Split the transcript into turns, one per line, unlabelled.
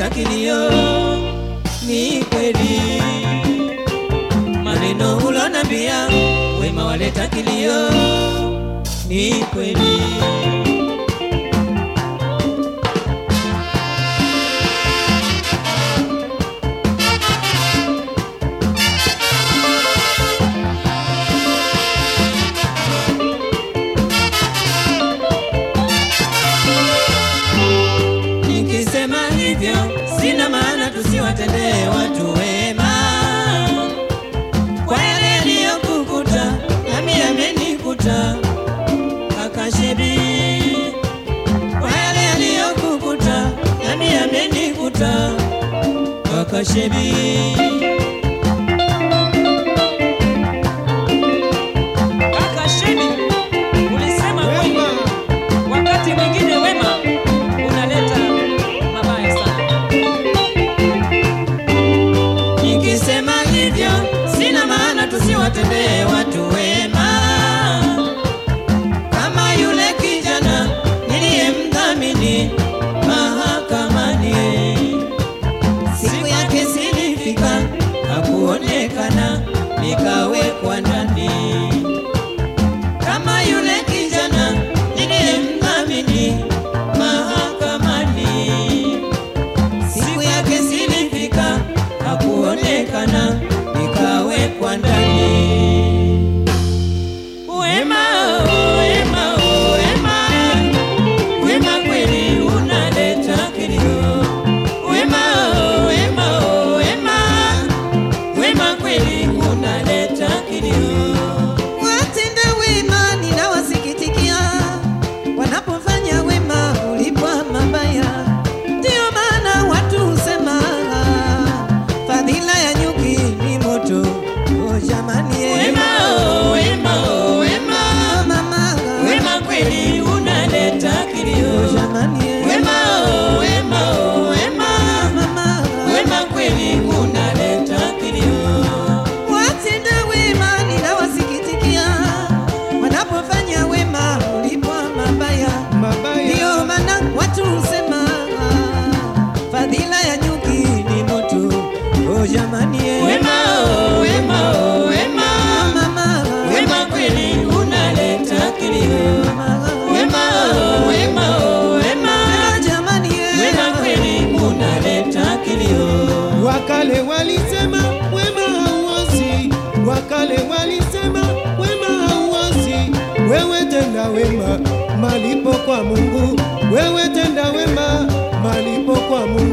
waleta kilio, ni kweli maneno ulonambia, wema waleta kilio, ni kweli. Nikisema hivyo sina maana tusiwatendee watu wema kwa yale yaliyokukuta, nami yamenikuta kaka Shebi, kwa yale yaliyokukuta, nami yamenikuta kaka Shebi.
Kaka Shebi, ulisema kweli, wakati mwingine wema unaleta mabaya sana.
Nikisema hivyo sina maana tusiwatendee watu wema, kama yule kijana niliyemdhamini mahakamani. Siku yake silifika, hakuonekana, nikawekwa ndani. Kama yule kijana niliyemdhamini mahakamani siku yake silifika, hakuonekana, nikawekwa ndani. Wema, oh, wema, oh, wema, wema kweli unaleta kilio. Wema, oh, wema, oh, wema, wema kweli unaleta kilio.
Watenda wema ninawasikitikia, wanapofanya wema hulipwa mabaya. Ndiyo maana watu husema fadhila ya nyuki ni moto. Oh, jamani eh.
Wema, oh, wema, oh, wema,
Oh, mama.
wema kweli unaleta kilio.
Oh, jamani eh.
Wema, oh, wema, oh, wema,
Mama.
wema kweli unaleta kilio.
Watenda wema ninawasikitikia, wanapofanya wema hulipwa mabaya. Ndiyo maana watu husema fadhila ya nyuki ni moto. Oh, jamani eh.
Wema, oh, wema, oh, wema,
Mama.
wema kweli unaleta kilio.
Mama.
Wema, oh, wema, oh, wema,
Jamani eh.
wema kweli unaleta kilio.
Wakale walisema wema hauozi, wakale walisema wema hauozi. Wewe tenda wema, malipo kwa Mungu. Wewe tenda wema, malipo kwa Mungu.